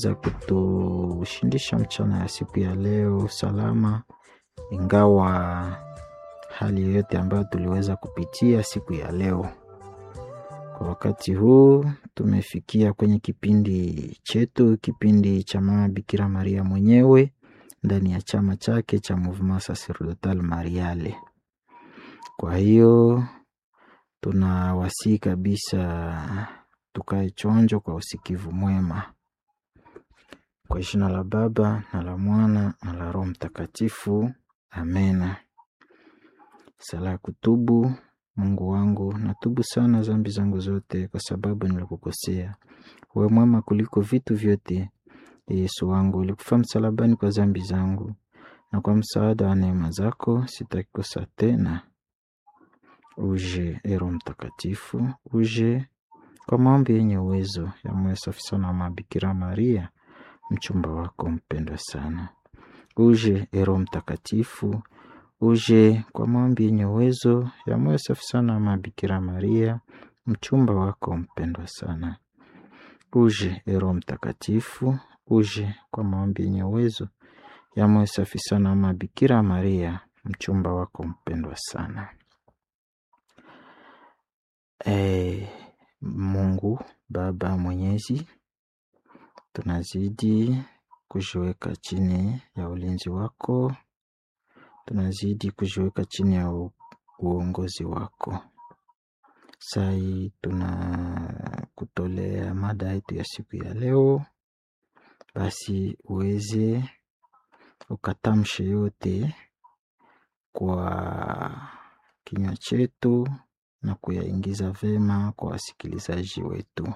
za kutushindisha mchana ya siku ya leo salama, ingawa hali yoyote ambayo tuliweza kupitia siku ya leo. Kwa wakati huu tumefikia kwenye kipindi chetu, kipindi cha Mama Bikira Maria mwenyewe ndani ya chama chake cha Mouvement Sacerdotal Mariale. Kwa hiyo tunawasihi kabisa tukae chonjo kwa usikivu mwema. Kwa jina la Baba na la Mwana na la Roho Mtakatifu, amena. Sala ya kutubu. Mungu wangu, natubu sana dhambi zangu zote, kwa sababu nilikukosea. Uwe mwema kuliko vitu vyote. Yesu wangu, ulikufa msalabani kwa dhambi zangu, na kwa msaada wa neema zako sitakosa tena. Uje e Roho Mtakatifu, uje kwa maombi yenye uwezo ya moyo safi sana wa Bikira Maria, mchumba wako mpendwa sana. Uje e Roho Mtakatifu, uje kwa maombi yenye uwezo ya moyo safi sana wa Bikira Maria, mchumba wako mpendwa sana. Uje e Roho Mtakatifu, uje kwa maombi yenye uwezo ya moyo safi sana wa Bikira Maria, mchumba wako mpendwa sana. E, Mungu Baba Mwenyezi, tunazidi kujiweka chini ya ulinzi wako, tunazidi kujiweka chini ya u- uongozi wako. Sai tunakutolea mada yetu ya siku ya leo, basi uweze ukatamshe yote kwa kinywa chetu na kuyaingiza vema kwa wasikilizaji wetu.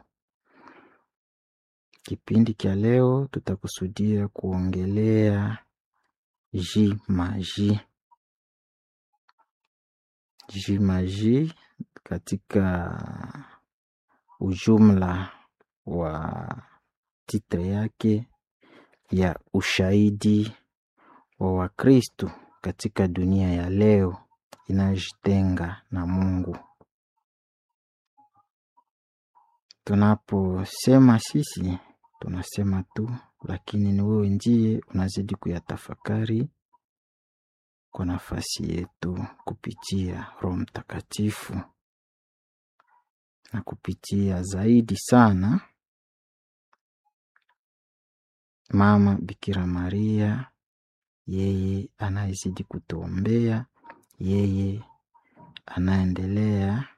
Kipindi cha leo tutakusudia kuongelea jimaji. Jimaji katika ujumla wa titre yake ya ushahidi wa Wakristo katika dunia ya leo inayojitenga na Mungu. Tunaposema sisi tunasema tu, lakini ni wewe ndiye unazidi kuyatafakari kwa nafasi yetu kupitia Roho Mtakatifu na kupitia zaidi sana Mama Bikira Maria, yeye anayezidi kutuombea, yeye anaendelea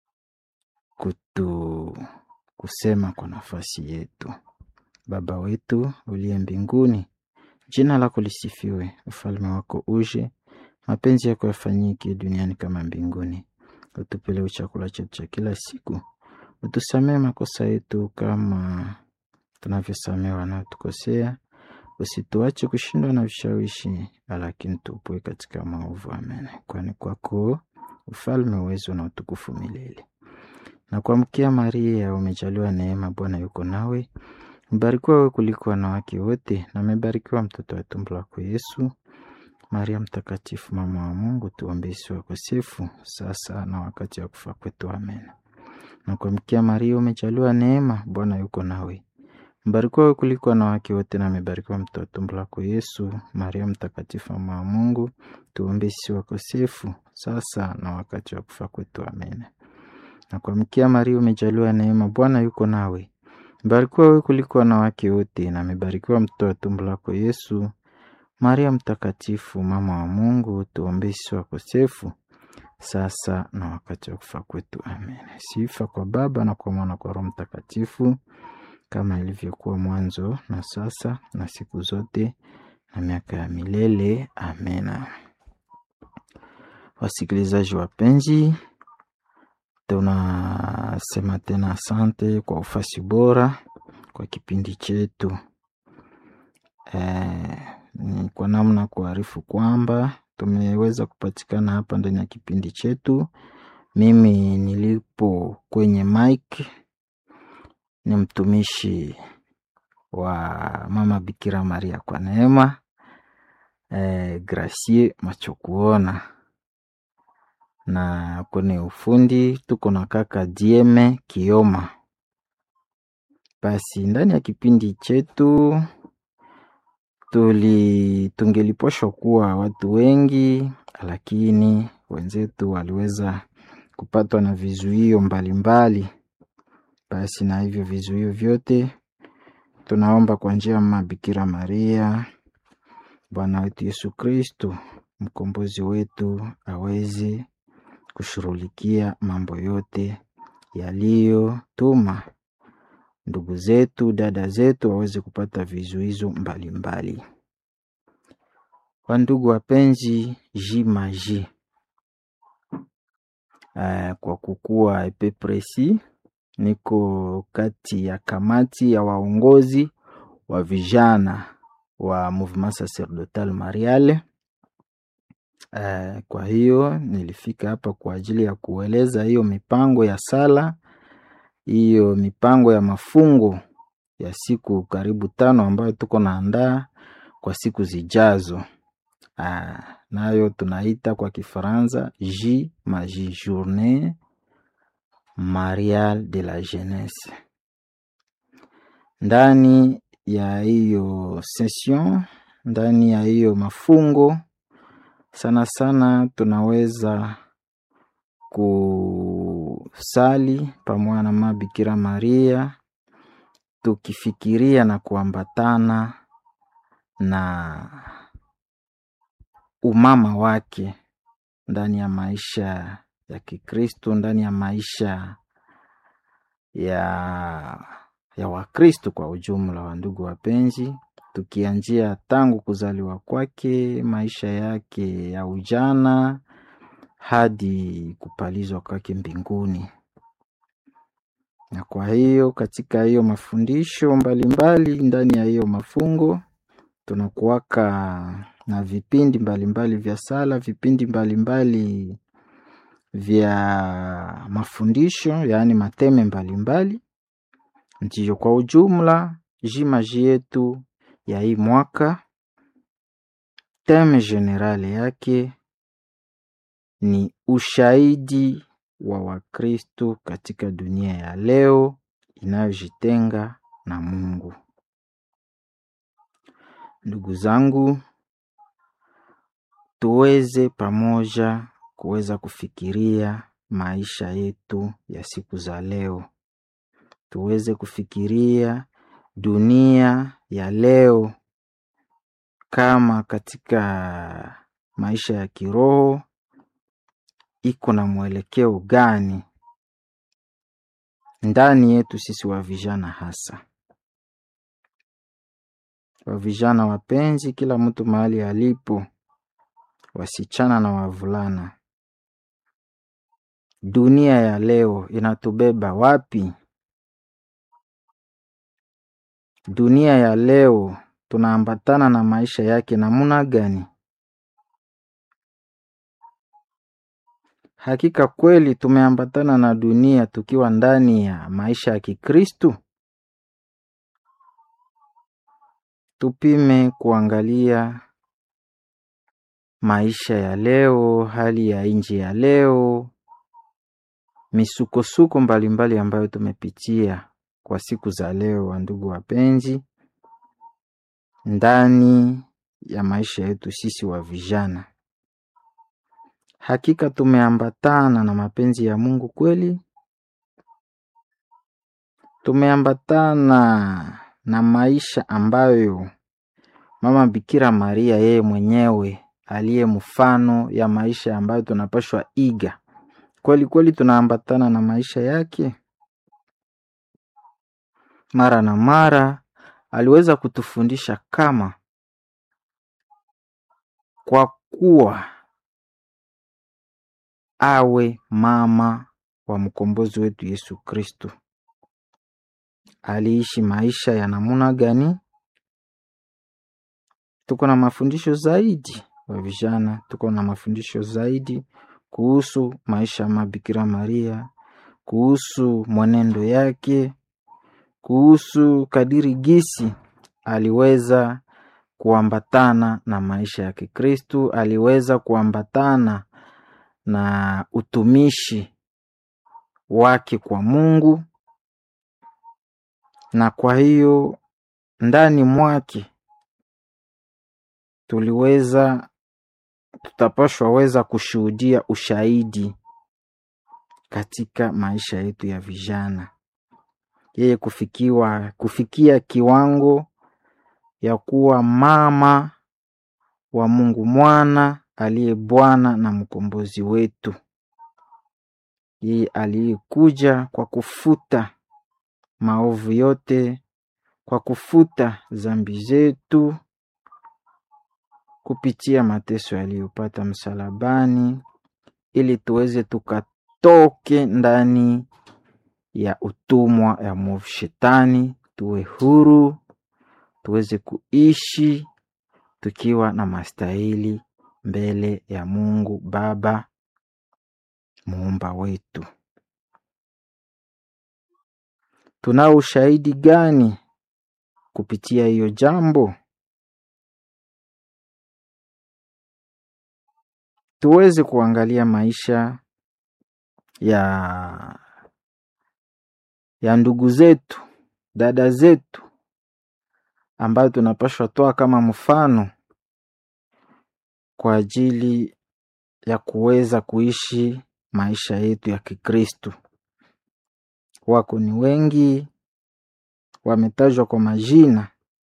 kutu kusema kwa nafasi yetu. Baba wetu uliye mbinguni, jina lako lisifiwe, ufalme wako uje, mapenzi yako yafanyike duniani kama mbinguni. Utupe leo chakula chetu cha kila siku, utusamee makosa yetu kama tunavyosamea wanaotukosea, usituache kushindwa na vishawishi, lakini tupoe katika maovu. Amen. Kwani kwako ufalme, uwezo na utukufu milele. Na kuamkia Maria, umejaliwa neema, Bwana yuko nawe, mbarikiwa wewe kuliko wanawake wote, na amebarikiwa mtoto wa tumbo lako Yesu. Maria Mtakatifu, mama wa Mungu, tuombee sisi wakosefu, sasa na wakati wa kufa kwetu. Amen. Na kuamkia Maria, umejaliwa neema, Bwana yuko nawe, mbarikiwa wewe kuliko wanawake wote, na amebarikiwa mtoto wa tumbo lako Yesu. Maria Mtakatifu, mama wa Mungu, tuombee sisi wakosefu, sasa na wakati wa kufa kwetu. Amen. Na kuamkia Maria, umejaliwa neema, Bwana yuko nawe, mbarikiwa wewe kuliko wanawake wote, na amebarikiwa mtoto wa tumbo lako Yesu. Maria Mtakatifu, mama wa Mungu, tuombee sisi wakosefu, sasa na wakati wa kufa kwetu. Amen. Sifa kwa Baba na kwa Mwana kwa Roho Mtakatifu, kama ilivyokuwa mwanzo na sasa na siku zote na miaka ya milele. Amena. Wasikilizaji wapenzi, tunasema tena asante kwa ufasi bora kwa kipindi chetu. Eh, ni kwa namna kuarifu kwamba tumeweza kupatikana hapa ndani ya kipindi chetu. Mimi nilipo kwenye mic ni mtumishi wa Mama Bikira Maria kwa neema eh, Gracie Machokuona na kwenye ufundi tuko na kaka Dieme Kioma. Basi ndani ya kipindi chetu tuli tungeliposhwa kuwa watu wengi, lakini wenzetu waliweza kupatwa na vizuio mbalimbali. Basi na hivyo vizuio vyote tunaomba kwa njia ya Mama Bikira Maria, Bwana wetu Yesu Kristo, mkombozi wetu, aweze kushughulikia mambo yote yaliyotuma ndugu zetu, dada zetu waweze kupata vizuizo mbalimbali. Wandugu wapenzi, jimaji uh, kwa kukuwa epe presi, niko kati ya kamati ya waongozi wa vijana wa Mouvement Sacerdotal Mariale. Uh, kwa hiyo nilifika hapa kwa ajili ya kueleza hiyo mipango ya sala, hiyo mipango ya mafungo ya siku karibu tano ambayo tuko naandaa kwa siku zijazo. Uh, nayo tunaita kwa Kifaransa J Maji Journée Mariale de la Jeunesse. Ndani ya hiyo session, ndani ya hiyo mafungo sana sana tunaweza kusali pamoja na Mama Bikira Maria tukifikiria na kuambatana na umama wake ndani ya maisha ya Kikristo, ndani ya maisha ya ya Wakristo kwa ujumla. Wa ndugu wapenzi, tukianzia tangu kuzaliwa kwake, maisha yake ya ujana hadi kupalizwa kwake mbinguni. Na kwa hiyo katika hiyo mafundisho mbalimbali mbali, ndani ya hiyo mafungo tunakuwaka na vipindi mbalimbali mbali vya sala, vipindi mbalimbali mbali vya mafundisho, yaani mateme mbalimbali. Ndiyo, kwa ujumla jimaji yetu ya hii mwaka teme generale yake ni ushahidi wa Wakristo katika dunia ya leo inayojitenga na Mungu. Ndugu zangu, tuweze pamoja kuweza kufikiria maisha yetu ya siku za leo, tuweze kufikiria dunia ya leo kama katika maisha ya kiroho iko na mwelekeo gani ndani yetu sisi wa vijana, hasa wa vijana wapenzi, kila mtu mahali alipo, wasichana na wavulana. Dunia ya leo inatubeba wapi? Dunia ya leo tunaambatana na maisha yake namuna gani? Hakika kweli tumeambatana na dunia tukiwa ndani ya maisha ya Kikristu? Tupime kuangalia maisha ya leo, hali ya nchi ya leo, misukosuko mbalimbali ambayo tumepitia kwa siku za leo, wa ndugu wapenzi, ndani ya maisha yetu sisi wa vijana. Hakika tumeambatana na mapenzi ya Mungu kweli? Tumeambatana na maisha ambayo Mama Bikira Maria yeye mwenyewe aliye mfano ya maisha ambayo tunapashwa iga. Kweli kweli tunaambatana na maisha yake? Mara na mara aliweza kutufundisha kama kwa kuwa awe mama wa mkombozi wetu Yesu Kristo. Aliishi maisha ya namuna gani? Tuko na mafundisho zaidi wa vijana, tuko na mafundisho zaidi kuhusu maisha ya Mabikira Maria, kuhusu mwenendo yake, kuhusu kadiri gisi aliweza kuambatana na maisha ya Kikristu, aliweza kuambatana na utumishi wake kwa Mungu. na kwa hiyo ndani mwake tuliweza tutapashwa weza kushuhudia ushahidi katika maisha yetu ya vijana, yeye kufikiwa kufikia kiwango ya kuwa mama wa Mungu mwana aliye Bwana na mkombozi wetu, yeye aliyekuja kwa kufuta maovu yote, kwa kufuta zambi zetu kupitia mateso yaliyopata msalabani, ili tuweze tukatoke ndani ya utumwa ya mwovu Shetani, tuwe huru, tuweze kuishi tukiwa na mastahili mbele ya Mungu Baba muumba wetu. Tunao ushahidi gani kupitia hiyo jambo? Tuweze kuangalia maisha ya ya ndugu zetu, dada zetu ambayo tunapashwa toa kama mfano kwa ajili ya kuweza kuishi maisha yetu ya Kikristo. Wako ni wengi, wametajwa kwa majina.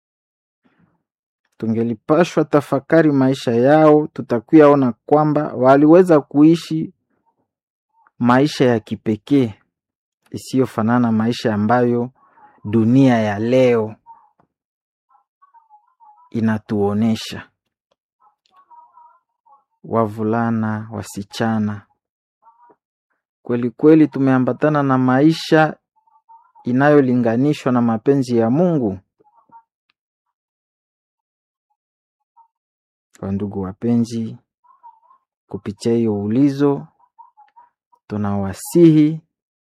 Tungelipashwa tafakari maisha yao, tutakuya ona kwamba waliweza kuishi maisha ya kipekee isiyofanana maisha ambayo dunia ya leo inatuonesha. Wavulana, wasichana, kweli kweli tumeambatana na maisha inayolinganishwa na mapenzi ya Mungu. Wandugu wapenzi, kupitia hiyo ulizo tunawasihi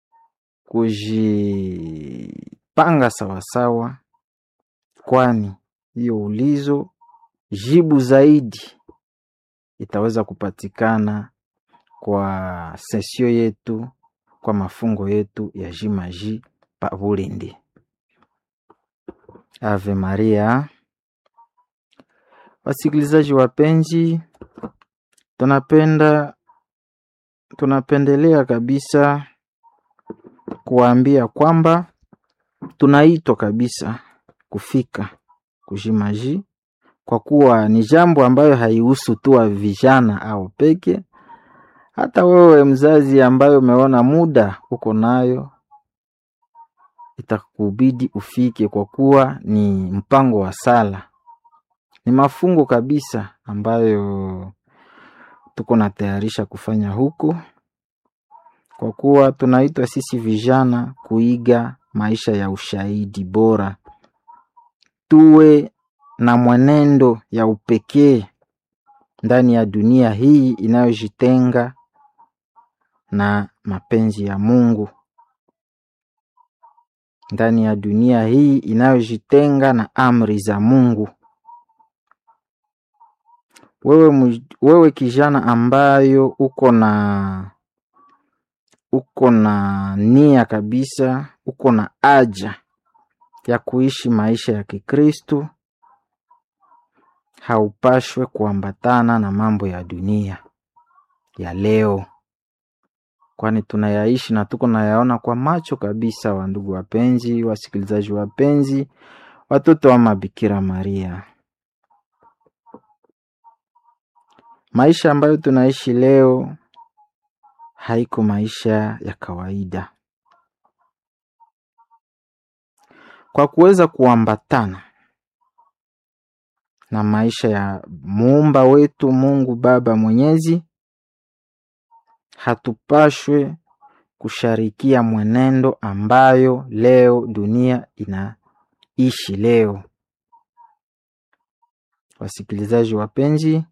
kujipanga sawasawa, kwani hiyo ulizo jibu zaidi itaweza kupatikana kwa sesio yetu, kwa mafungo yetu ya jimaji pa Bulindi. Ave Maria. Wasikilizaji wapenzi, tunapenda tunapendelea kabisa kuwaambia kwamba tunaitwa kabisa kufika kujimaji, kwa kuwa ni jambo ambayo haihusu tu wa vijana au peke. Hata wewe mzazi ambayo umeona muda uko nayo, itakubidi ufike, kwa kuwa ni mpango wa sala, ni mafungo kabisa ambayo tuko natayarisha kufanya huko, kwa kuwa tunaitwa sisi vijana kuiga maisha ya ushahidi bora, tuwe na mwenendo ya upekee ndani ya dunia hii inayojitenga na mapenzi ya Mungu, ndani ya dunia hii inayojitenga na amri za Mungu. Wewe, wewe kijana ambayo uko na uko na nia kabisa, uko na haja ya kuishi maisha ya Kikristo, haupashwe kuambatana na mambo ya dunia ya leo, kwani tunayaishi na tuko nayaona kwa macho kabisa. Wa ndugu wapenzi, wasikilizaji wapenzi, watoto wa Mabikira Maria, maisha ambayo tunaishi leo haiko maisha ya kawaida. Kwa kuweza kuambatana na maisha ya muumba wetu Mungu Baba Mwenyezi, hatupashwe kusharikia mwenendo ambayo leo dunia inaishi leo. Wasikilizaji wapenzi,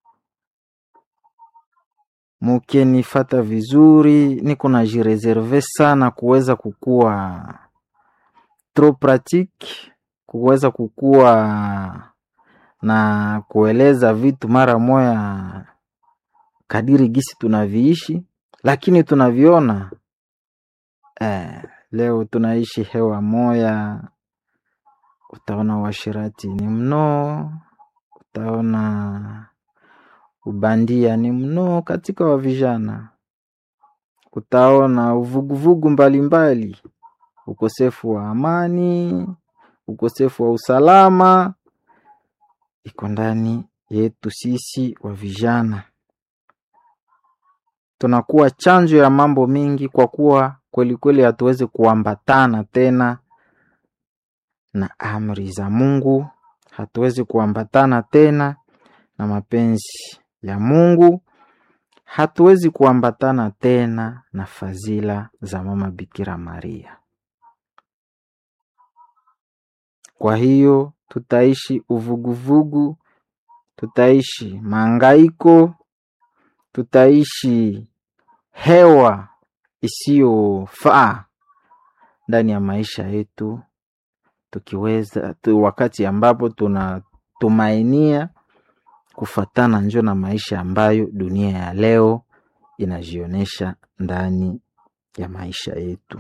mukenifata vizuri, niko na jireserve sana kuweza kukua trop pratique, kuweza kukua na kueleza vitu mara moya kadiri gisi tunaviishi, lakini tunaviona eh, leo tunaishi hewa moya utaona uasherati ni mno, utaona ubandia ni mno katika wa vijana, utaona uvuguvugu mbalimbali, ukosefu wa amani, ukosefu wa usalama iko ndani yetu sisi wa vijana. Tunakuwa chanjo ya mambo mingi, kwa kuwa kweli kweli hatuwezi kuambatana tena na amri za Mungu, hatuwezi kuambatana tena na mapenzi ya Mungu, hatuwezi kuambatana tena na fadhila za mama Bikira Maria. Kwa hiyo tutaishi uvuguvugu, tutaishi maangaiko, tutaishi hewa isiyofaa ndani ya maisha yetu, tukiweza tu, wakati ambapo tunatumainia kufatana njo na maisha ambayo dunia ya leo inajionyesha ndani ya maisha yetu.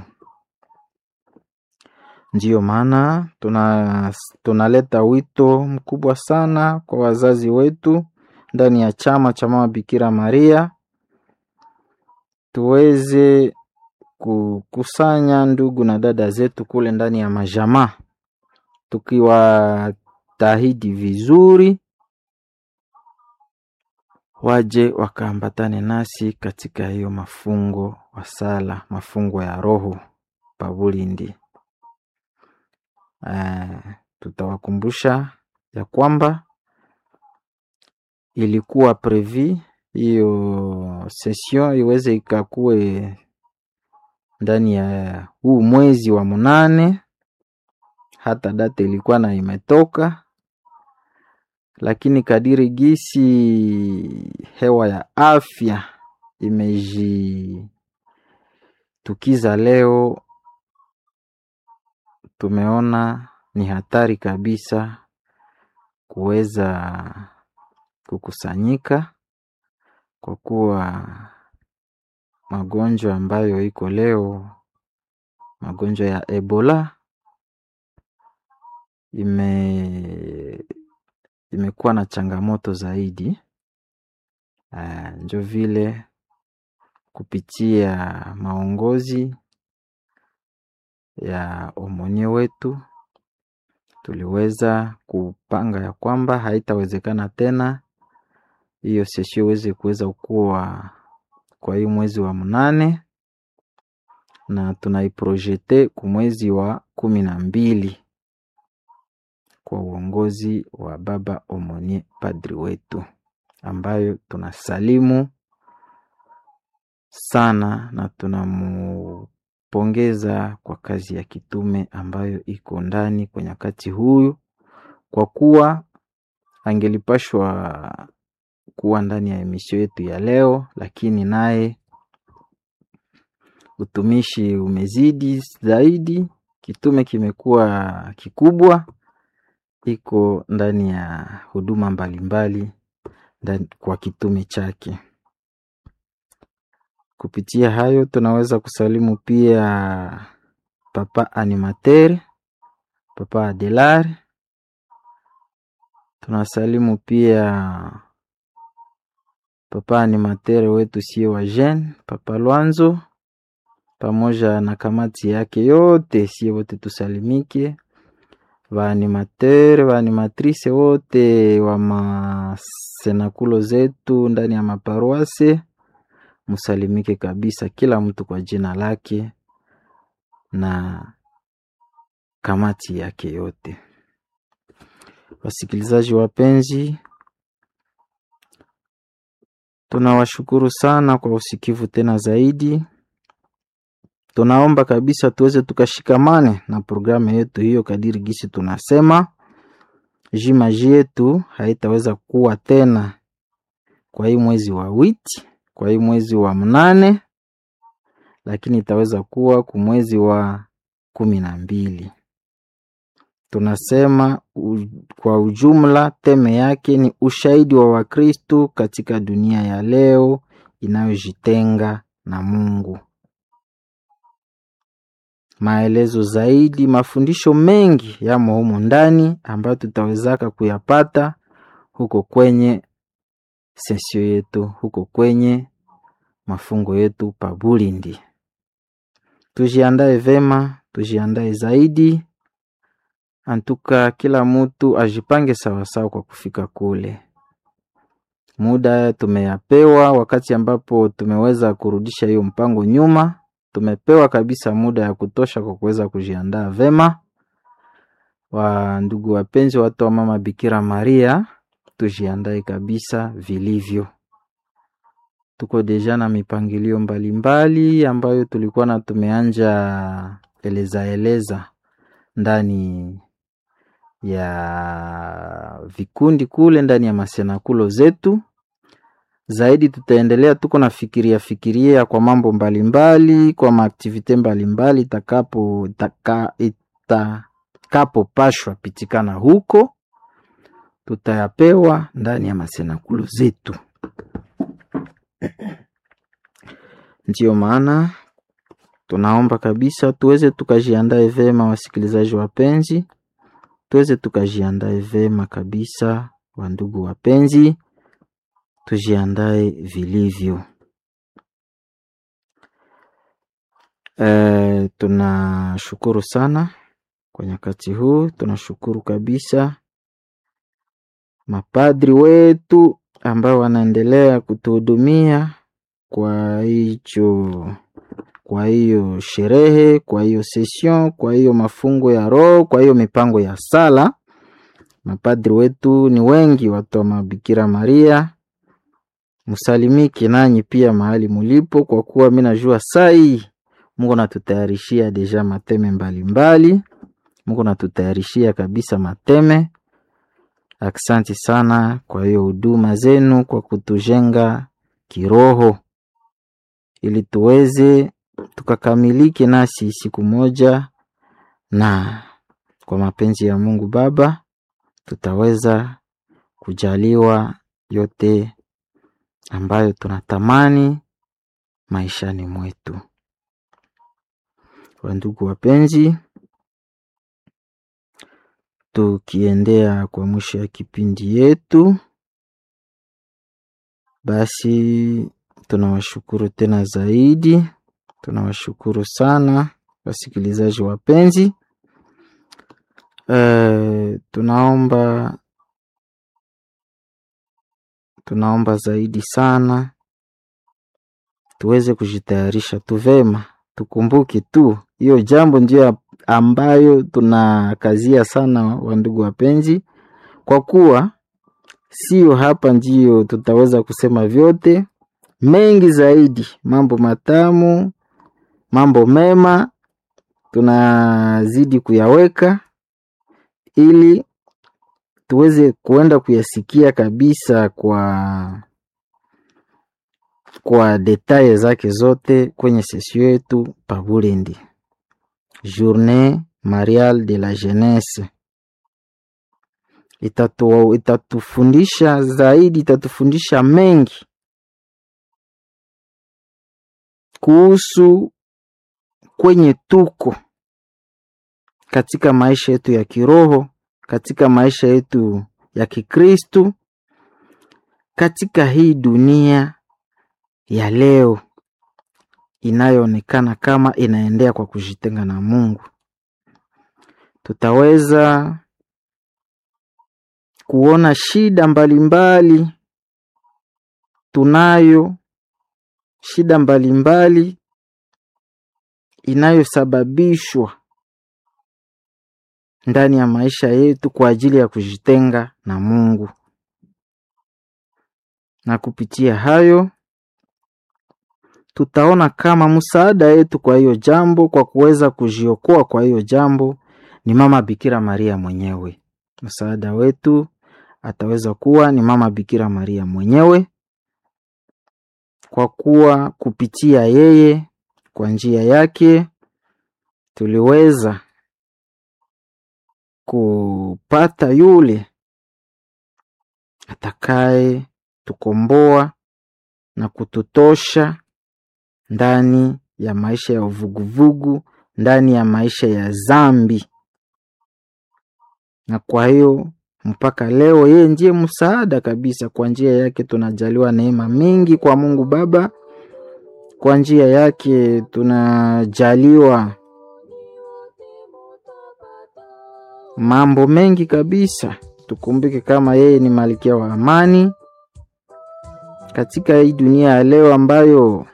Ndiyo maana tuna tunaleta wito mkubwa sana kwa wazazi wetu ndani ya chama cha mama Bikira Maria, tuweze kukusanya ndugu na dada zetu kule ndani ya majamaa, tukiwatahidi vizuri waje wakaambatane nasi katika hiyo mafungo wa sala, mafungo ya roho pabulindi. Uh, tutawakumbusha ya kwamba ilikuwa previ hiyo session iweze ikakue ndani ya huu mwezi wa munane, hata data ilikuwa na imetoka, lakini kadiri gisi hewa ya afya imejitukiza leo tumeona ni hatari kabisa kuweza kukusanyika kwa kuwa magonjwa ambayo iko leo, magonjwa ya Ebola ime imekuwa na changamoto zaidi. Uh, njo vile kupitia maongozi ya omonye wetu tuliweza kupanga ya kwamba haitawezekana tena hiyo sesio iweze kuweza kuwa kwa hii mwezi wa mnane, na tunaiprojete ku mwezi wa kumi na mbili kwa uongozi wa baba omonye padri wetu, ambayo tunasalimu sana na tunamu pongeza kwa kazi ya kitume ambayo iko ndani kwa nyakati huyu, kwa kuwa angelipashwa kuwa ndani ya emisio yetu ya leo, lakini naye utumishi umezidi zaidi, kitume kimekuwa kikubwa, iko ndani ya huduma mbalimbali ndani kwa kitume chake. Kupitia hayo tunaweza kusalimu pia papa animateur, papa Adelar. Tunasalimu pia papa animateur wetu sie wa jeune, papa Lwanzo, pamoja na kamati yake yote, sie wote tusalimike, vaanimateur vaanimatrice wote wa masenakulo zetu ndani ya maparuase Musalimike kabisa, kila mtu kwa jina lake na kamati yake yote. Wasikilizaji wapenzi, tunawashukuru sana kwa usikivu tena zaidi. Tunaomba kabisa tuweze tukashikamane na programu yetu hiyo kadiri gisi tunasema jimaji yetu haitaweza kuwa tena kwa hii mwezi wa witi kwa hii mwezi wa mnane, lakini itaweza kuwa ku mwezi wa kumi na mbili. Tunasema u, kwa ujumla teme yake ni ushahidi wa Wakristu katika dunia ya leo inayojitenga na Mungu. maelezo zaidi, mafundisho mengi yamo humu ndani ambayo tutawezaka kuyapata huko kwenye sesio yetu, huko kwenye mafungo yetu pa Bulindi. Tujiandae vema, tujiandae zaidi, antuka kila mtu ajipange sawasawa kwa kufika kule. Muda tumeyapewa, wakati ambapo tumeweza kurudisha hiyo mpango nyuma, tumepewa kabisa muda ya kutosha kwa kuweza kujiandaa vema. Wa ndugu wapenzi, watu wa mama Bikira Maria, tujiandae kabisa vilivyo. Tuko deja na mipangilio mbalimbali ambayo tulikuwa na tumeanja eleza eleza ndani ya vikundi kule ndani ya masenakulo zetu. Zaidi tutaendelea tuko na fikiria fikiria kwa mambo mbalimbali, kwa maaktivite mbalimbali itakapo itaka, itakapopashwa pitikana huko, tutayapewa ndani ya masenakulo zetu. Ndiyo maana tunaomba kabisa tuweze tukajiandae vema, wasikilizaji wapenzi, tuweze tukajiandae vema kabisa, wandugu wapenzi, tujiandae vilivyo. E, tunashukuru sana kwa nyakati huu, tunashukuru kabisa mapadri wetu ambao wanaendelea kutuhudumia kwa hicho kwa hiyo sherehe, kwa hiyo session, kwa hiyo mafungo ya roho, kwa hiyo mipango ya sala. Mapadri wetu ni wengi, watu wa Mabikira Maria, msalimiki nanyi pia mahali mulipo, kwa kuwa mi najua sai Mungu natutayarishia deja mateme mbalimbali, Mungu natutayarishia kabisa mateme. Aksanti sana kwa hiyo huduma zenu, kwa kutujenga kiroho ili tuweze tukakamilike nasi siku moja, na kwa mapenzi ya Mungu Baba tutaweza kujaliwa yote ambayo tunatamani maishani mwetu. Wandugu wapenzi, tukiendea kwa mwisho ya kipindi yetu, basi tunawashukuru tena zaidi, tunawashukuru sana wasikilizaji wapenzi. E, tunaomba tunaomba zaidi sana tuweze kujitayarisha tu vema, tukumbuke tu hiyo jambo ndio ambayo tunakazia sana, wandugu wapenzi, kwa kuwa sio hapa ndio tutaweza kusema vyote mengi zaidi, mambo matamu, mambo mema tunazidi kuyaweka ili tuweze kuenda kuyasikia kabisa kwa kwa detaye zake zote kwenye sesio yetu pa Bulindi, Journée Mariale de la Jeunesse. Itatu, itatufundisha zaidi, itatufundisha mengi kuhusu kwenye tuko katika maisha yetu ya kiroho, katika maisha yetu ya Kikristu, katika hii dunia ya leo inayoonekana kama inaendea kwa kujitenga na Mungu. Tutaweza kuona shida mbalimbali mbali, tunayo shida mbalimbali mbali, inayosababishwa ndani ya maisha yetu kwa ajili ya kujitenga na Mungu, na kupitia hayo tutaona kama msaada yetu kwa hiyo jambo, kwa kuweza kujiokoa kwa hiyo jambo ni mama Bikira Maria mwenyewe. Msaada wetu ataweza kuwa ni mama Bikira Maria mwenyewe, kwa kuwa kupitia yeye, kwa njia yake tuliweza kupata yule atakaye tukomboa na kututosha ndani ya maisha ya uvuguvugu ndani ya maisha ya zambi, na kwa hiyo mpaka leo yeye ndiye msaada kabisa. Kwa njia yake tunajaliwa neema mingi kwa Mungu Baba, kwa njia yake tunajaliwa mambo mengi kabisa. Tukumbuke kama yeye ni malkia wa amani katika hii dunia ya leo ambayo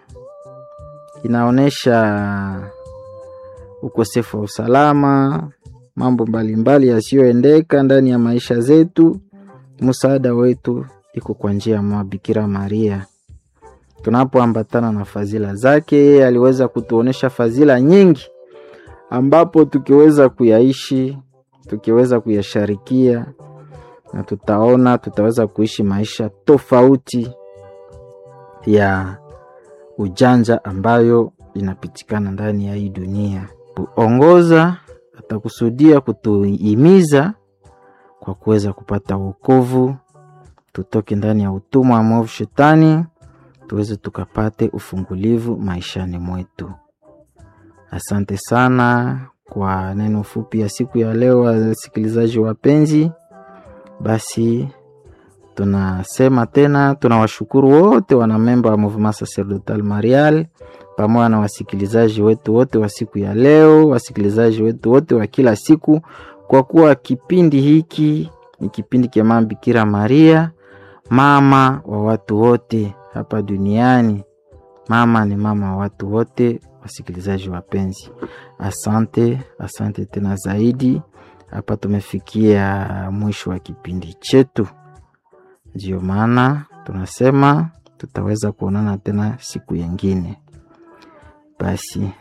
inaonyesha ukosefu wa usalama, mambo mbalimbali yasiyoendeka ndani ya maisha zetu. Msaada wetu iko kwa njia ya mama Bikira Maria. Tunapoambatana na fadhila zake, yeye aliweza kutuonesha fadhila nyingi, ambapo tukiweza kuyaishi, tukiweza kuyasharikia, na tutaona tutaweza kuishi maisha tofauti ya ujanja ambayo inapitikana ndani ya hii dunia. Kuongoza atakusudia kutuhimiza kwa kuweza kupata wokovu, tutoke ndani ya utumwa wa mwovu Shetani, tuweze tukapate ufungulivu maishani mwetu. Asante sana kwa neno fupi ya siku ya leo, wasikilizaji wapenzi. Basi tunasema tena, tunawashukuru wote wanamemba wa Mouvement Sacerdotal Marial pamoja na wasikilizaji wetu wote wa siku ya leo, wasikilizaji wetu wote wa kila siku, kwa kuwa kipindi hiki ni kipindi cha Mama Bikira Maria, mama wa watu wote hapa duniani. Mama ni mama wa watu wote. Wasikilizaji wapenzi, asante, asante tena zaidi. Hapa tumefikia mwisho wa kipindi chetu, ndiyo maana tunasema tutaweza kuonana tena siku yengine. Basi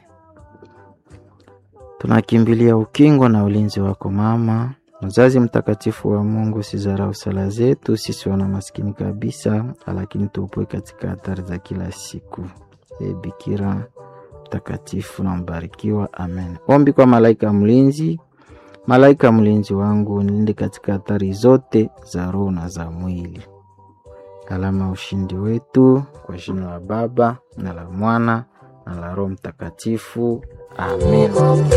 tunakimbilia ukingo na ulinzi wako mama mzazi mtakatifu wa Mungu, sizarau sala zetu sisi wana maskini kabisa, lakini tuopoe katika hatari za kila siku. E Bikira mtakatifu na mbarikiwa, amen. Ombi kwa malaika mlinzi. Malaika mlinzi wangu, nilinde katika hatari zote za roho na za mwili. Alama ya ushindi wetu, kwa jina la Baba na la Mwana na la Roho Mtakatifu, amen.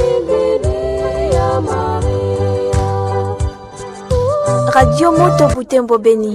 Radio Moto Butembo Beni.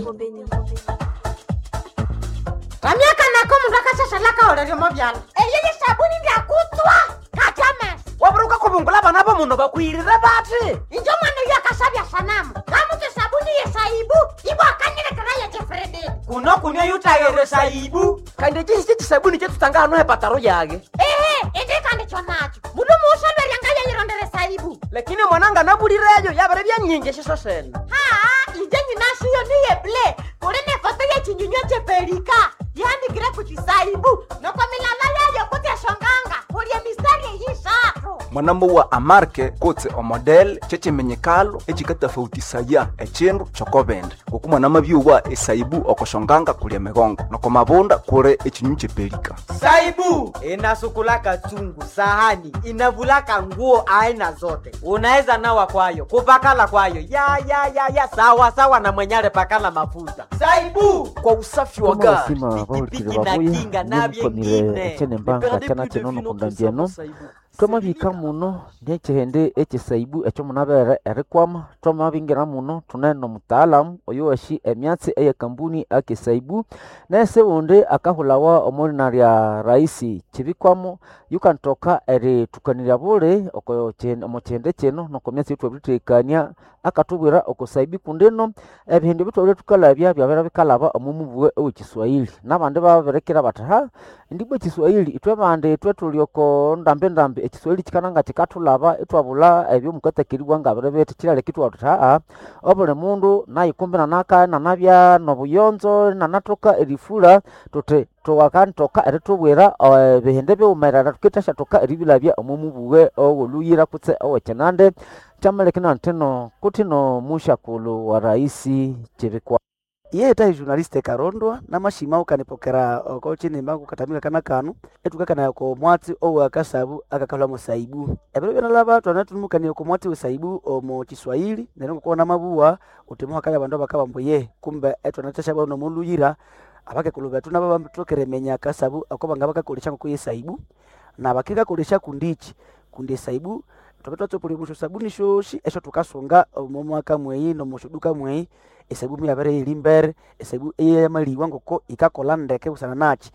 vamyaka nako mundu akashashalaka oleryomo vyala eyeye sabuni ndyakutswa katame waburuka kuvungula vana va munhu vakwirire vati injo mwana uyo akasavya sanamu ngamutse sabuni yesaibu ivo akanyilekera yechefrededi kuno kunywa yutayere saibu kandi cisi cisabuni cetutanga hano hepataro yage ehe indikandikyo nacho mundu muusolweryanga yeyirondere saibu lakini mwananga nabulireyo yavere vyanyingi shiso sene haa inje nyinashiyo niye ble kuli ne foto yechinyunywa cheperika yandikire kuchisaibu noko milala yayo kutyashonganga kulye mistari eyisatu mwanamuwa amarke kutse omodel cecemenyekalo ecikatafautisaya ecindu cokovende kuku mwanamavyuwa esaibu okoshonganga kulya migongo noko mavunda kuli ecinyu cepelika saibu inasukulaka chungu sahani inavulaka nguo aina zote unaweza nawa kwayo kupakala kwayo ya ya ya ya sawa sawa na mwenyale pakala mafuta saibu kwa usafi wa Kama gari wasima bahulukile pikipiki na babuya kinga na nimukonile vyengine echene mbanga chana chenono kundambiano twamabika muno niechihende echisaibu echo munabere erikwama twamabingira muno tuneno mutaalamu oyo washi emyatsi eye kambuni akesaibu nese wundi akahulawa omulina lya raisi chibikwamo yukantoka eritukanirya buli oko chi- omu chihende chino noko myatsi yitwabiritekania akatubwira okusaibi kundino ebihindi bitwabire tukalabya byabera bikalaba omu mubuwe owekiswahili nabandi babirekera bati ha ndibwa ekiswahili itwe bandi itwe tuli oko ndambi ndambi ekiswahili kikananga kikatulaba itwabula ebyo mukatakiribwa nga bire bete kiraleka itwatuti haa obuli mundu nayikumbi nanaka nanabya nobuyonzo nanatoka erifula tuti tuwakantoka eritubwira eh, ebihindi biwumerera tukitashyatoka eribilabya omu mubuwe owoluyira kutse owekinande kyamalekina ntino kutino mushakulu wa raisi chibikwa iye tahi journaliste karondwa namashima ukanipokera oko chini mbangu katamila kana kanu etukakana ko mwatsi owa akasabu akakalwa musaibu ebero byana laba twana tunumukania ko mwatsi usaibu omo kiswahili nero ko na mabuwa utimo akaya bandu bakaba mboye kumbe etwana tasha bano muluyira abake kuluba tuna baba mtokere menya akasabu akoba ngaba kakolisha ko yesaibu na bakika kolisha kundichi kundi esaibu twabe twatsopolebusha sabuni shoshi esho tukasunga omo mwaka mweyi nomushuduka mweyi esaibu muyabere yili mbere esaibu eyamaliwa ngoko ikakola ndeke busana nachi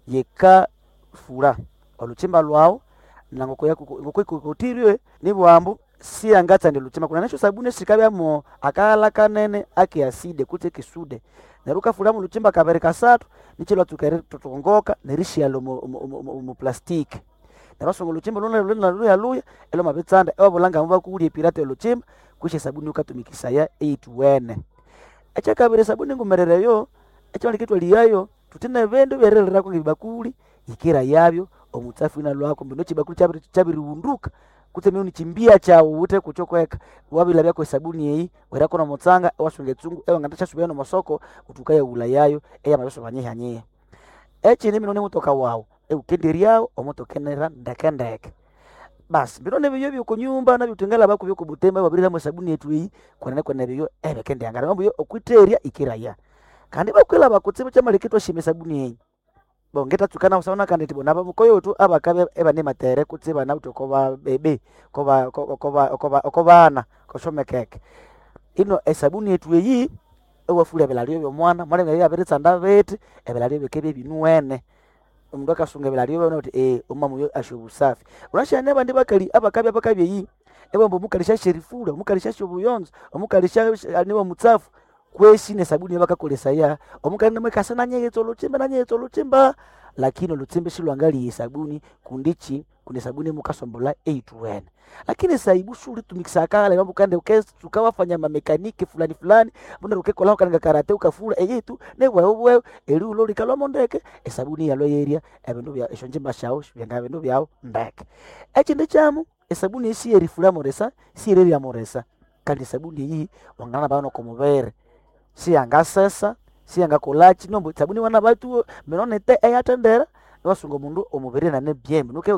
yikafula oluchimba lwawu na ngoko yaku- ngoko ikukutirwe ni bwambu siyangatsande luchimba kuna nasho sabuni sikabyamo akala kanene akiaside kuti kisude neru kafulamu luchimba kabere kasatu nichilwa tukere tutongoka nerishialo mu, mu, mu, mu, mu plastiki nerwasunga luchimba luna luna luya luya elo mabitsanda ewabulanga mubakulya epirata luchimba kwisha sabuni ukatumikisaya eituwene ekyakabiri sabuni ngumerereyo ekyalikitwa liyayo tutine bindu byerererako ngebibakuli ikira yabyo omutsafu ina lwako mbino chibakuli chabiri chabiriwunduka kutse miuni chimbia chawo ute kuchokweka wabila byako esabuni eyi werako na mutsanga ewasunga etsungu ewangata chasubira no masoko utukaya ula yayo eya mabeso banyihanyiha echini mino mutoka wawu eukenderyawo omutokenera ndekendeke basi mbino nebyo byoko nyumba nabyutengala bako byoko butemba babiriramu esabuni yetu eyi kwenene kwene byo ebekendeyangala mambo yo okwiterya ikiraya kandi bakwela bakutsibu chamaleketwa shime esabuni eyi bongeta tsukana usaona kandi tibo naba mukoyotu abakabe ebane matere kutse bana uto koba bebe koba ko- koba koba kobana koshomekeke ino esabuni yetu eyi ewafula ebilalio byomwana mwana bya biritsanda beti ebilalio bikebe binuwene omundu akasunga ebilalio byona uti eh umama uyo asho busafi unashane bandi bakali abakabe abakabe eyi ebombo mukalisha sherifula mukalisha shobuyonzo omukalisha aniwa mutsafu kwesi nesabuni bakakolesaya omukali namwekasa nanyeyetsa oluchimba nanyeyetsa oluchimba lakini oluchimba shilwangaliye sabuni kundichi kundi sabuni mukasombola eituwene lakini saibu shulitumikisa kale mambo kande ukes tukawafanya mamekaniki fulani fulani mbona ukekola kananga karate ukafula eyitu nebwe ubwe eli ulo likalwa ndeke esabuni yalo yeria ebindu bya esho njimba shawo byanga bindu byawo ndeke ekindi kyamu esabuni esi erifula moresa sireri moresa kandi sabuni iyi wangana bano komubere siyangasesa siyangakolachi nombo sabuni wana batu minonete eyatendera niwasunga omundu omubiri nane byembe nuke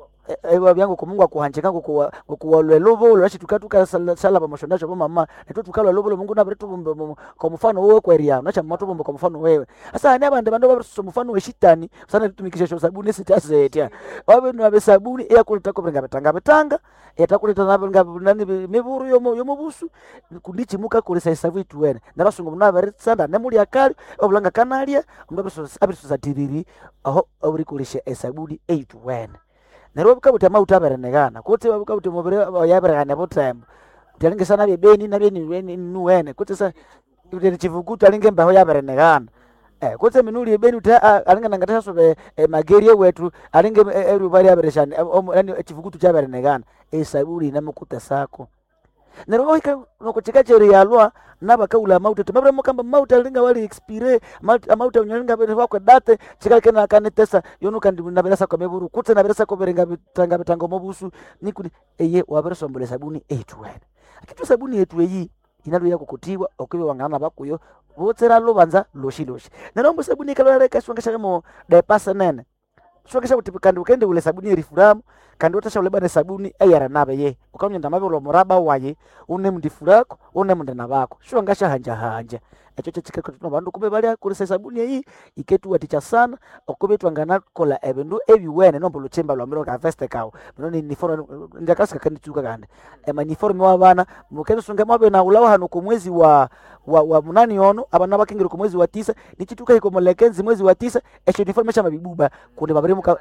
ewa byangu kumungu akuhanjika ngokuwalwa elobolo lashi tukatuka salaba mashondacho bomama netu tukalwa elobolo mungu nabire tubumbe kwa mfano wewe kweria nacha matu bumbe kwa mfano wewe asa ani abande bando babiso mfano we shitani sana tutumikisha sho sabuni sitasetya wabe nabe sabuni eya kulita ko benga betanga betanga yatakuleta nabe nga nani miburu yomo yomobusu kundichi muka kulisa isavu ituwene narasunga munabere sanda nemuli akali obulanga kanalia mbabiso abiso satiriri aho oburi kulisha esabuni eituwene nerwo bukabuti amauta aberenekana kuti bukabuti mubiri yaberekane butembo tyalingisana byebeni nabye nuwene kuti sa kuti chivukutu alinge embeho yaberenekana Eh, kutse minuli ebeni uti alinga nangatashasobe eh, mageri ewetu alinge erubali abereshani yani echivukutu chaberenekana esabuli namukuta sako nerwo wahika nokuchika cheri yalwa nabakaula amauta timabire mukamba mauta alinga wali expire amauta amauta unyalinga bere wakwe date chikake na kanetesa yono kandi nabirasa kwa meburu kutse nabirasa kwa berenga bitanga bitanga mobusu nikuni eye wabere sombole sabuni etuwene akitu sabuni yetu eyi inalo yako kutiwa okwiwe wangana bakuyo votsera luvanza loshi loshi nerombo sabuni ikaloleka shwangesha mo depasa nene shwangesha kuti kandi ukende ule sabuni erifuramu kandi utasha ule bane sabuni eyara nabe ye ukamnyenda mabiro muraba waye une mndifurako une mndena bako shwangasha hanja hanja echo chechikeko tuno bandu kube bali kulisa sabuni eyi iketu waticha sana okube twangana kola ebindu ebiwene nombo luchimba lwamiro ka veste kawo bino ni nifono ndakasika kandi tuka kandi ema nifono wa bana mukende sunga mabe na ulawa hano ku mwezi wa wa, wa munani ono abana bakingire ku mwezi wa tisa nichituka iko molekenzi mwezi wa tisa echo nifono mesha mabibuba kundi babiri muka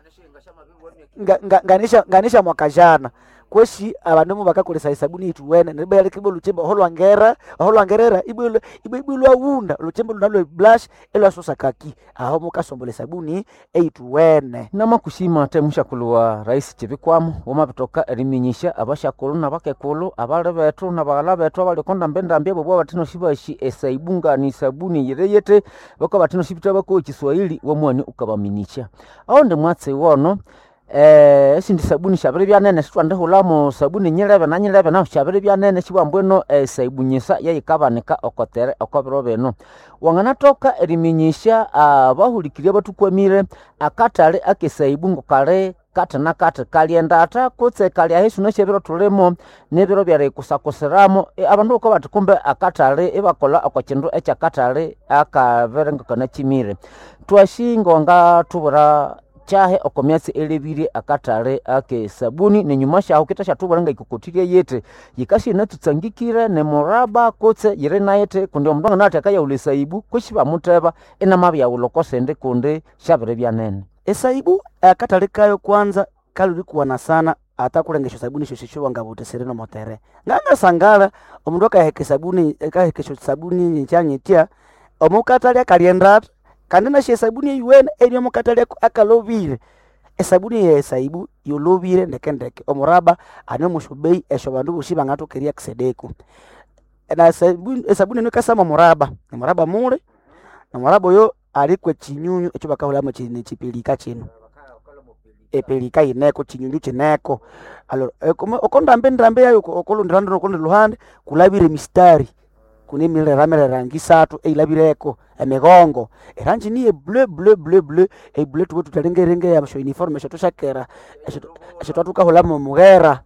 nga- nga- nganisha nganisha mwaka jana kweshi abandu bakakolesa esabuni ituwene nibayalikibo luchimba holwangera holwangerera ibwilo ibwilwa wunda luchimba lunalwe blush elwasosa kaki aho mukasombola esabuni eituwene namakushima ate mushakulu wa rais chivikwamo wamabitoka eriminyisha abashakulu nabakekulu abali betu nabaghala betu abaliko ndambendambia bobwa batino shibashi esaibu ni sabuni yireyete bako batino shibita bako chiswahili wamwani ukabaminisha aho ndi mwatsi wono eh esindi sabuni shabiri byanene sitwandihulamo sabuni nyilebe na nyilebe naho shabiri byanene shibwambweno esaibunyisa yayikabanika okotere okobiro bino wanganatoka eriminyisha abahulikirye batukwamire akatale akesaibu ngo kale kati na kati kalyendata kutse kalya hisu neshebiro tulimo nebiro byarikusakusiramo e, abandu uko bati kumbe akatale ibakola okochindu ekyakatale akaverengekana chimire twashingo nga tubura chahe oko myatsi elebire akatale ake sabuni nenyuma shaho kita shatubwera nga ikokotirie yete yikashi inatutsangikire nemuraba kutse yiri nayete kundi omundu angana ati akayaula esaibu kwishi bamuteba inamabyaula okosende kundi shabiri byanene esaibu akatale kayo kwanza kalulikuwana sana ata kulengesha sabuni shoshisho wangavutesere nomotere ngangasangala omundu akaheka sabuni akahekesha sabuni nyichanyitya omukatale akaliendata kandi nashe esabuni eyuwene eri omukatale aku- akalovire esabuni ye esaibu yolovire ndekendeke omuraba ani omushubei esho bandu boshi bangatokeria kisedeku na sabuni esabuni eno ikasama omuraba omuraba mule nomuraba oyo alikwe chinyunyu ekyo bakahulamo chini chipilika chino epelika ineko chinyunyu chineko alo ekome- okondambe ndambe yayo okolondirando nokondi luhande kulabire mistari kune milera rangi isatu eilabireko emigongo erangi niye bleu bleu bleu bleu ebleu tuwe tutalengerenge yasho uniforme esho tushakera esho- esho twatukahulamo mughera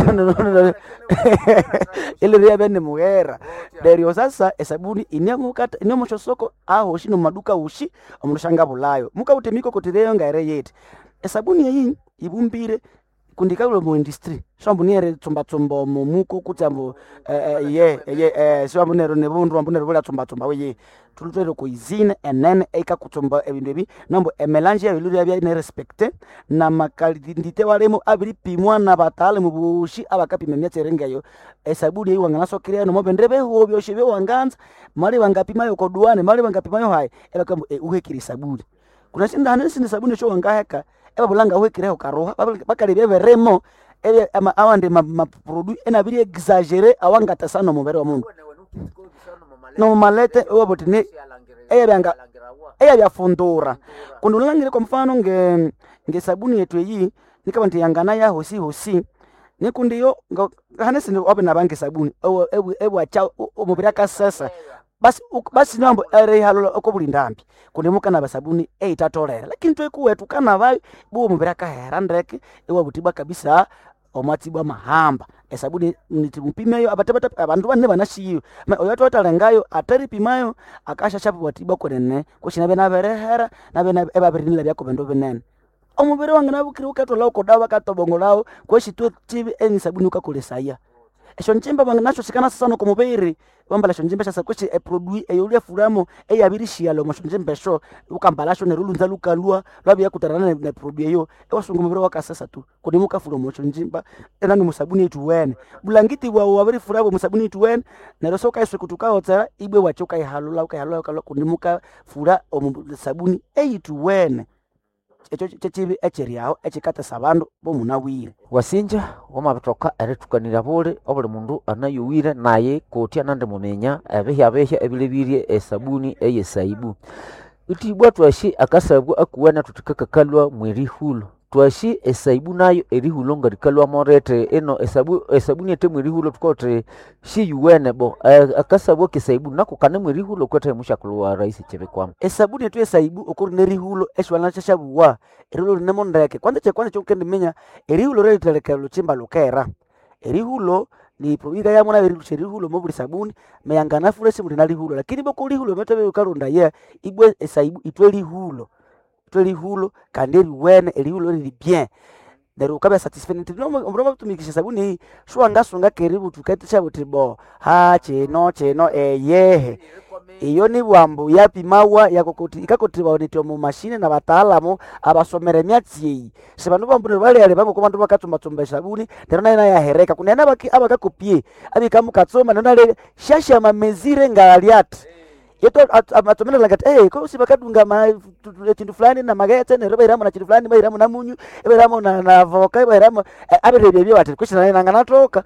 iliriya bene mughera neryo sasa esabuni inemukata inemushosoko ahoshi nomumaduka ushi omundu shangabulayo mukautemiko kotireyo ngaire yeti esabuni eyi ibumbire kundikaule mu industry swambu niere tsumbatsumba omo muko kuti ambu eh, eh, ye ye eh, swambu nero nebundu ambu nero bula tsumbatsumba weye tulutwere kuizine enene eikakutsumba ebindu ebi nambo emelange yayo lulu yabya nerespecte na makalindite walemo abiripimwa na bataalamu bushi abakapima emyatsi erengeyo esabuni eyi wanganasokerea nomo bendre behuo byoshe byewanganza mali bangapimayo koduane mali bangapimayo hayi ebakambu eh, uhekire esabuni kuna sinda hane sindi sabuni esho wangaheka ebabulanga uhekireho karoha bakalebya beremo ebye ama- awandi maproduit enabiri exagere awangatasa nomubere wa mundu nomumalete ewabuti ni eyabyanga eyabyafundura kundi ulangire kwa mfano nge ngesabuni yetu eyi nikaba nti yangana ya hosi hosi nikundiyo hane sindi wabe nabange sabuni ewa- ewa- ebwacha omubiri akasesa basi uk- basi nambo erihalola okobulindambi kundi mukana basabuni eitatolera lakini twekuwetu kana bayo buwo mubiri akahera ndeke ewabutibwa kabisa omwatibwa mahamba esabuni nitimupimeyo abatebata abandu banne banashiyo oyo atwatalengayo ataripimayo akashashapu bwatibwa kwenene kushina benaberehera nabe ebabirinila byako bindu binene omubiri wange nabukire ukatola ukodawa bakatobongolawo kweshitwe tibi eni sabuni ukakolesaya esho njimba bange nasho sikana sasa noko mubiri wambala esho njimba shasa kweshi eproduit eyolya fulamo eyabirishiyalo mosho njimba esho ukambalasho nerulunza lukalwa lwabya kutarana ne, ne produit eyo ewasunga mubiri wakasasa tu kundi mukafula mosho njimba enani musabuni itu wene bulangiti bwawo wabirifurabo musabuni itu wene neryo sokaiswe kutukaotsera ibwe wache ukaihalula ukaihalula ukalwa kundi mukafura omu sabuni eyitu wene ekyo kyekibi ekyeryaho ekikatesa abandu bomunawire wasinja wamabitoka erithukanira buli obuli mundu anayowire naye kotya nandi mumenya ebihya bihya ebilebirye esabuni eyesaibu itibwa twashi akasabu akuwena tutikakakalwa mwerihulo twashi esaibu nayo erihulo nga likalwamo rete ino esabu esabuni ete mwerihulo tukote shiyuwene bo eh, akasabu akesaibu nako kane mwerihulo kwete mushakulwa rahisi chibikwamo esabuni etu esaibu okuri nerihulo eshiwalana shashabuwa erihulo rinemo ndeke kwanza kyekwanza kyokukendiminya erihulo reritelekera luchimba lukera erihulo liproika yamuna berilusha erihulo mobuli sabuni meyangana fula esimu lina lihulo lakini boko lihulo metebe ukarunda ye ibwe esaibu itwe lihulo itwe lihulo kandi eriwene erihulo riri bien neryo ukabya satisfied nti omundu amatumikisha sabuni eyi shuwangasunga keribu tukatisha buti bo ha chino chino eyehe iyo ni bwambu yapimawa yakokoti ikakotibaonetya mu mashine na bataalamu abasomera emyatsi eyi sibandu bambunire balere bangoko bandu bakatsumbatsumba esabuni neryo nayo nayahereka kunene abaki- abakakopie abikamukatsoma neryo nalebe shashama mezire ngalyati yeto amatsomera ngati eh ko si bakadunga ma tu- tu- chindu fulani na magetse neryo bairamo na chindu fulani bairamo na munyu bairamo na na voka bairamo abirebye byo bati kushina nayo nanganatoka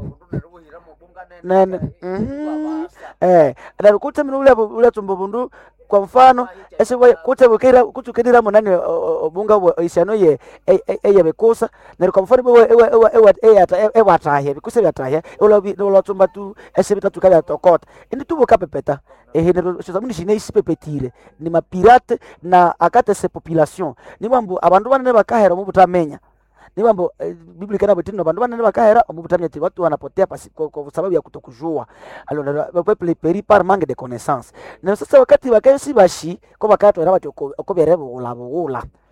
nene mhm eh na kutse mina ule ule tsumbo bundu kwa mfano ese we kutse bukira kutse ukidira monani obunga bwa isano ye eye bekusa na kwa mfano we ewe ewe ewe eyata ewatahe bikusa byatahe ula ula tsumba tu ese bitatu kabya tokota indi tubo kapepeta ehe nero shizamuni shine isipepetire ni mapirate na akate se population ni bambu abantu banene bakahera mu butamenya ni mambo eh, biblia kana butino bandu banene bakahera omubutamya ati watu wanapotea pasi kwa, kwa sababu ya kutokujua alors le peuple périt par manque de connaissance na sasa wakati bakayesi bashi ko bakatwera bati oko oko bere bugula bugula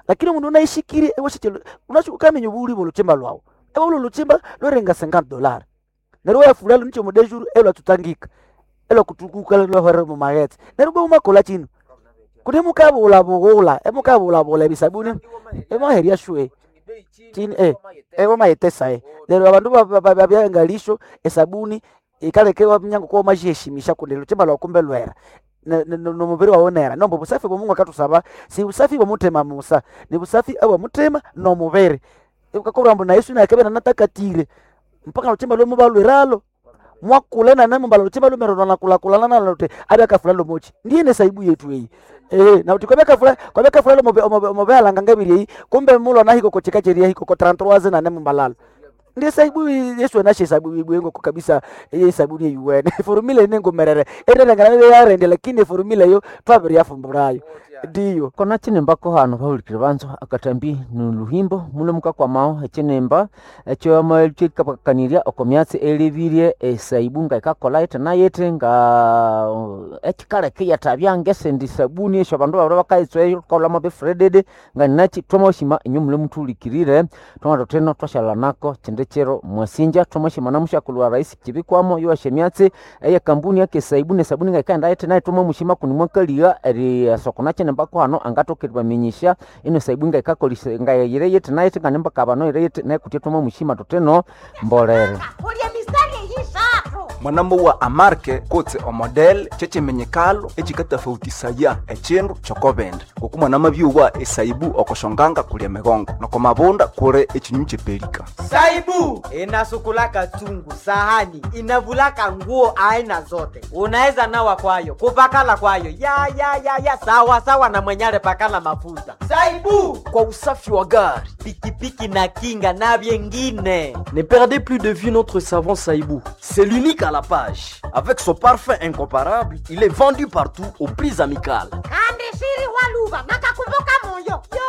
lakini mundu unaishikiri ewashitelo unachukamenya obuli boluchimba lwawu ewa ulo luchimba lwerenga 50 dollar neryo wayafulalo nicho mudeshuru elwatutangika elwakutukuka lwahwere mumaghetse neryo bwe umakola chino kuni mukabulabugula emukabulabula ebisabuni emaheria shwe chini eh ewo mayetesa eh lero abandu babyangalisho esabuni ikalekewa mnyango kwa majiheshimisha kundi luchimba lwakumbe lwera ne- ne- nomubiri wawonera nombo busafi bwa mungu akatusaba si busafi bwa mutema musa ni busafi abwa mutema nomubiri ukakorwambo na yesu nakebe nanatakatile mpaka luchimba lwe muba lwiralo mwakule na nemo mbalo luchimba lumerona nakulakulana nalo lote abe akafula lomochi ndiye ne saibu yetu eyi eh na uti kwabeka fula kwabeka fula lomobe omobe alanga ngabiri eyi kumbe mulo na hiko kocheka cheria hiko ko 33 na nemo mbalalo ndiye saibu yesu anashe saibu ibwengo ko kabisa ye saibu ni yuwene formula nengo merere ere ngana yarende lakini formula yo twabiri yafumburayo ndiyo kona chinemba hano vahulikile vanzo akatambi ni luhimbo muno mukakwamao echinemba echo chikapakaniria oko myatsi elevirie esaibu nga ikakola ete nayete nga uh, echikaleke yatabya ngesendi sabuni esho abandu babura bakaitswe kolamo befredede nga ninachi twamoshima inyo mule mutulikirire twamata teno twashala nako chinde chero mwasinja twamoshima na mushakulu wa rais chibikwamo yuwashe myatsi eye kambuni yake saibu ne sabuni nga ikaenda ete naye twamomushima kuni mwakaliga eri sokona nembako hano angatokeriwaminyisha ino saibu nga ikakolise nga yire yete naye tinganemba kabano ire yete naye kutia tuma mushima toteno mbolere ulye mistari eyisatu mwanambo wa amarke kutse omodel chechimenyekalo echikatafautisaya echindu chokobende ngoku mwanama byuwa esaibu okoshonganga kulya migongo noko mabunda kure echinyunyu chepelika saibu inasukulaka chungu sahani inavulaka nguo aina zote unaweza nawa kwayo kupakala kwayo ya ya ya ya sawa sawa na mwenyale pakala mafuta saibu kwa usafi wa gari. pikipiki na kinga na vyengine Ne perdez plus de vue notre savon Saïbou. C'est l'unique à la page. Avec son parfum incomparable, il est vendu partout aux prix amicales. kandi shiri waluva nakakumbuka moyo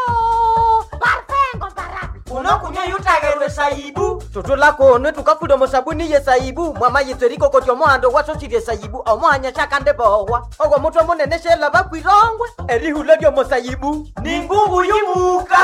yo parfengo barabi unokunya yutagerwe saibu tutulakonwe tukafuda musabuni ye saibu mwama yitweriko koti omohando wasosirye saibu omohanya shakande bohwa ogwo mutwe munene shela bakwirongwe erihula lyomo saibu ni ngungu yumuka